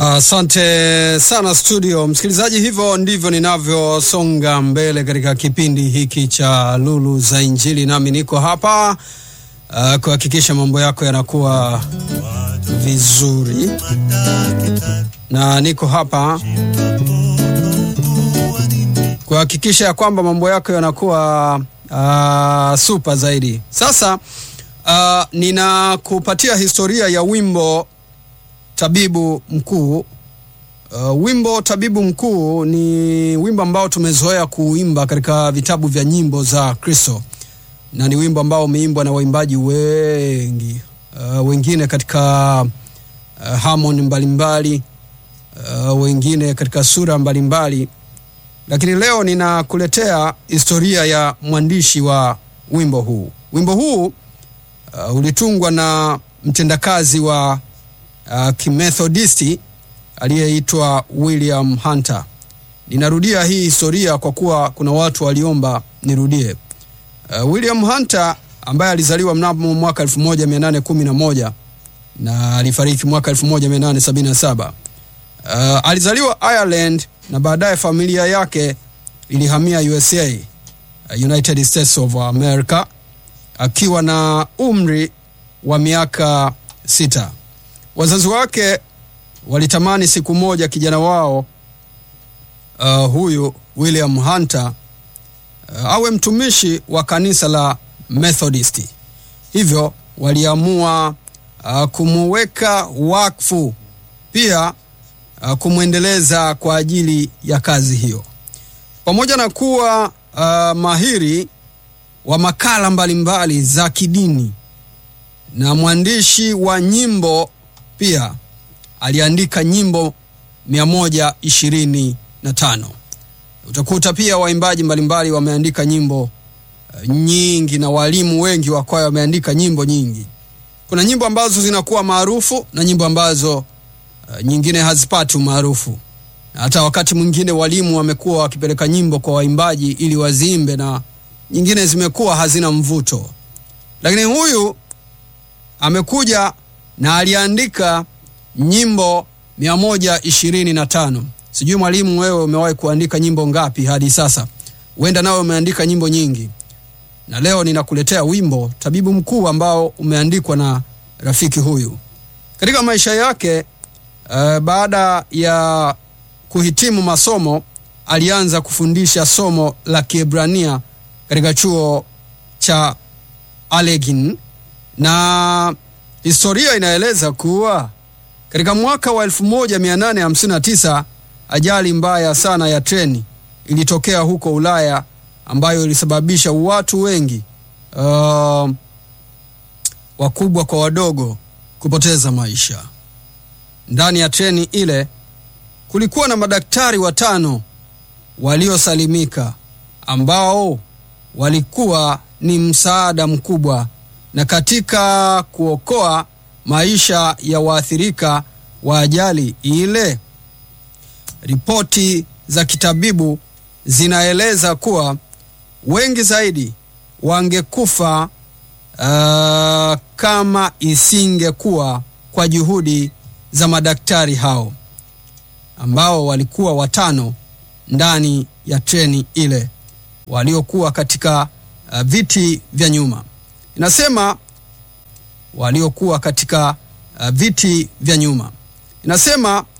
Asante uh, sana studio msikilizaji, hivyo ndivyo ninavyosonga mbele katika kipindi hiki cha Lulu za Injili, nami niko hapa uh, kuhakikisha mambo yako yanakuwa vizuri, na niko hapa kuhakikisha ya kwamba mambo yako yanakuwa uh, super zaidi. Sasa uh, ninakupatia historia ya wimbo Tabibu Mkuu. Uh, wimbo Tabibu Mkuu ni wimbo ambao tumezoea kuimba katika vitabu vya nyimbo za Kristo, na ni wimbo ambao umeimbwa na waimbaji wengi uh, wengine katika uh, harmony mbalimbali uh, wengine katika sura mbalimbali, lakini leo ninakuletea historia ya mwandishi wa wimbo huu. Wimbo huu uh, ulitungwa na mtendakazi wa uh, kimethodisti aliyeitwa William Hunter. Ninarudia hii historia kwa kuwa kuna watu waliomba nirudie. Uh, William Hunter ambaye alizaliwa mnamo mwaka 1811 na alifariki mwaka 1877. Uh, alizaliwa Ireland na baadaye familia yake ilihamia USA, uh, United States of America akiwa na umri wa miaka sita. Wazazi wake walitamani siku moja kijana wao uh, huyu William Hunter uh, awe mtumishi wa kanisa la Methodisti. Hivyo waliamua uh, kumuweka wakfu, pia uh, kumwendeleza kwa ajili ya kazi hiyo. Pamoja na kuwa uh, mahiri wa makala mbalimbali mbali za kidini na mwandishi wa nyimbo pia aliandika nyimbo 125. Utakuta pia waimbaji mbalimbali wameandika nyimbo uh, nyingi na walimu wengi wa kwaya wameandika nyimbo nyingi. Kuna nyimbo ambazo zinakuwa maarufu na nyimbo ambazo uh, nyingine hazipati umaarufu. Hata wakati mwingine walimu wamekuwa wakipeleka nyimbo kwa waimbaji ili waziimbe na nyingine zimekuwa hazina mvuto, lakini huyu amekuja na aliandika nyimbo 125. Sijui mwalimu, wewe umewahi kuandika nyimbo ngapi hadi sasa? Huenda nawe umeandika nyimbo nyingi, na leo ninakuletea wimbo Tabibu Mkuu ambao umeandikwa na rafiki huyu. Katika maisha yake uh, baada ya kuhitimu masomo alianza kufundisha somo la Kiebrania katika chuo cha Allegheny na historia inaeleza kuwa katika mwaka wa 1859 ajali mbaya sana ya treni ilitokea huko Ulaya ambayo ilisababisha watu wengi uh, wakubwa kwa wadogo kupoteza maisha. Ndani ya treni ile kulikuwa na madaktari watano waliosalimika ambao walikuwa ni msaada mkubwa na katika kuokoa maisha ya waathirika wa ajali ile. Ripoti za kitabibu zinaeleza kuwa wengi zaidi wangekufa uh, kama isingekuwa kwa juhudi za madaktari hao ambao walikuwa watano ndani ya treni ile waliokuwa katika uh, viti vya nyuma. Inasema waliokuwa katika uh, viti vya nyuma. Inasema